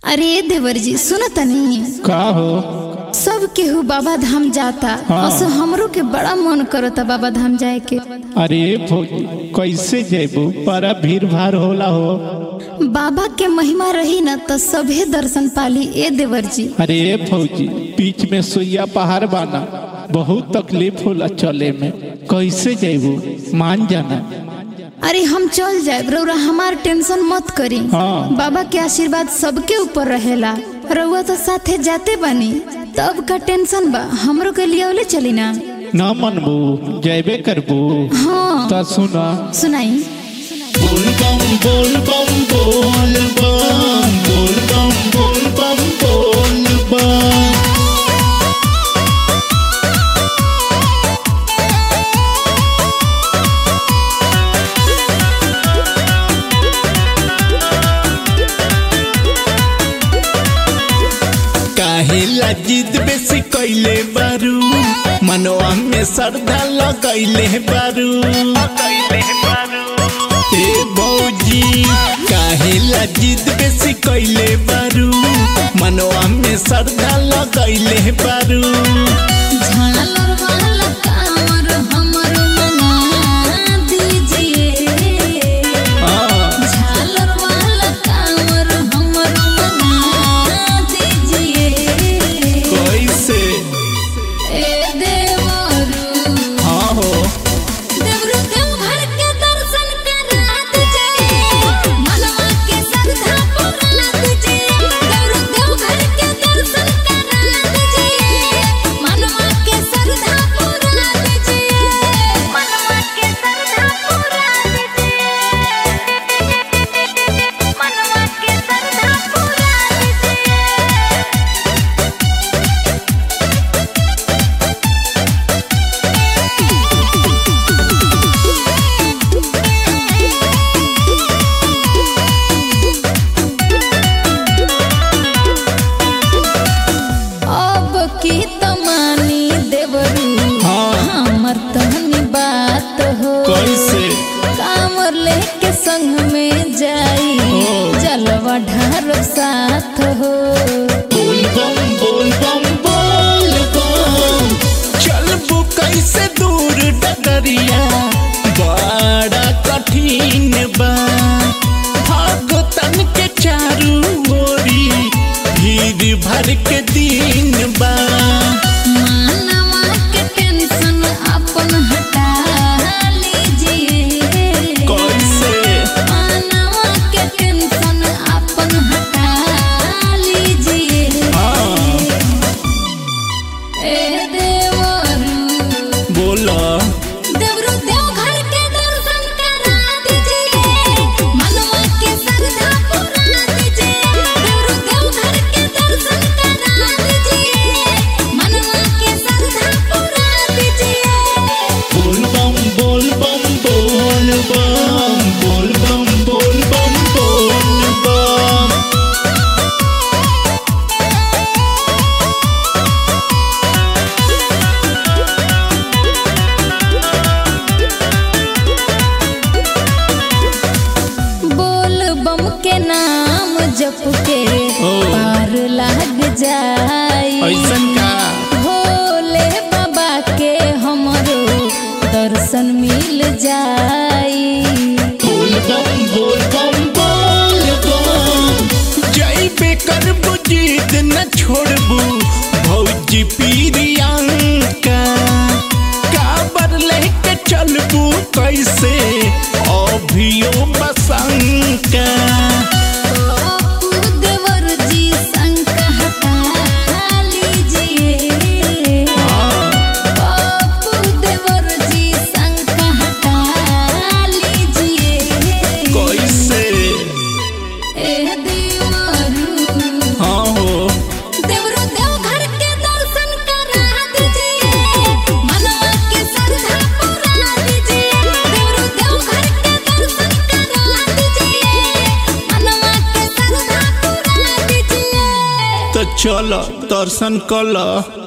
अरे देवर जी सुनो तनी का हो सब केहू बाबा धाम जाता हाँ। असो हमरो के बड़ा मन करता बाबा धाम जाए के अरे फौजी कैसे जेबू बड़ा भीड़ भाड़ होला हो बाबा के महिमा रही न तो सभे दर्शन पाली ए देवर जी अरे फौजी बीच में सुइया पहाड़ बाना बहुत तकलीफ होला चले में कैसे जेबू मान जाना अरे हम चल जाए रउरा हमार टेंशन मत करी हाँ। बाबा के आशीर्वाद सबके ऊपर रहेला रउआ तो साथे जाते बानी तब का टेंशन बा हमरो के लिए ओले चली ना न मनबू जेबे करबू हाँ तो सुना सुनाई बोल बम बोल बम बोल बम बोल बम बोल बम बोल बम काहे जिद बेसी कैले बारू मनवा में श्रद्धा लगैले बारू ए बौजी काहे जिद बेसी कैले बारू मनवा में श्रद्धा लगैले बारू झालर वाला कांवर हमरो मना दीजिए हाँ, झालर वाला कांवर हमरो मना दीजिए कैसे ए देवरू हाँ हो देवरू देवघर के दर्शन करा दीजिए मनवा के श्रद्धा पूरा दीजिए देवरू देवघर के दर्शन करा दीजिए मनवा के श्रद्धा पूरा दीजिए मनवा के श्रद्धा पूरा दीजिए मनवा के श्रद्धा पूरा दीजिए अब की तमानी देवरू हाँ। हमर तहनी बात हो कैसे कामर लेके संग में जाई ओ। जलवा ढार साथ हो बोल बम बोल बम बोल बम चलबू कैसे दूर डगरिया बड़ा कठिन बा भगतन के चारू ओरी भीड़ भर के दिन बा मानवा के टेंशन अपन हटा लीजिए कैसे मानवा के टेंशन अपन हटा लीजिए हाँ ए देवरू बोला देवरू देवघर के दर्शन करा दीजिए मनवा के श्रद्धा पूरा दीजिए देवरू देवघर के दर्शन करा दीजिए मनवा के श्रद्धा पूरा दीजिए बोल बम बोल बम बोल बम बोल बम बोल बम बोल बम बोल बम के नाम जप के ओ। पार लाग जाई ऐसन का भोले बाबा के हमरो दर्शन मिल जाई बोल बम बोल बम बोल बम जैबे करबू जिद न छोड़बू भौजी पीरियंका काबर लेके चलबू कैसे अभियो बसंका बापू देवर जी संग हटा लीजिए बापू देवर जी संग हटा लीजिए कैसे ए देवरू हाँ हो देवरू देवघर के दर्शन करा दीजिए मनवा के श्रद्धा पूरा दीजिए देवरू देवघर के दर्शन करा दीजिए मनवा के श्रद्धा पूरा दीजिए तो चल दर्शन कल